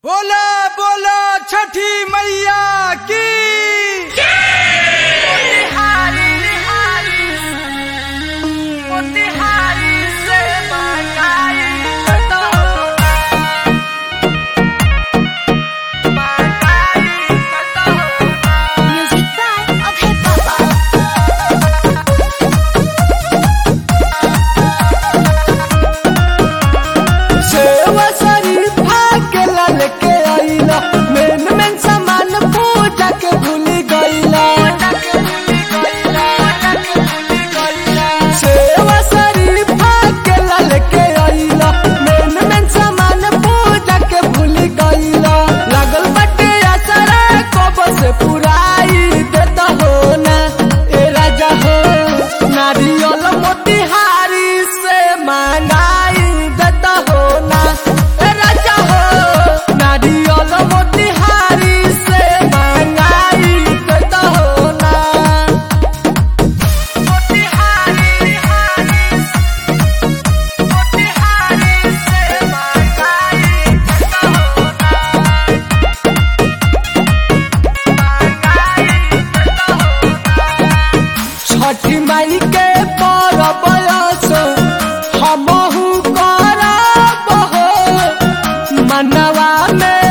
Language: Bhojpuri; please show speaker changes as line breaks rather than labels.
बोला बोला छठी मैया की
Music by Okay Papa.
सेवा शरीफा के लाल के आईला मेन मेन सामान पूजा के भूल गईला सेवा शरीफा के लाल के आईला मेन मेन सामान पूजा के भूल गईला लागल बटे असरा कब से पुराई देता हो ना ए राजा हो नारियल मोतिहारी से मांगाई देता हो ना ए राजा हो नारियल मोतिहारी से मांगाई देता हो ना छठी माई के परब असो हमहु करब हो मनवा में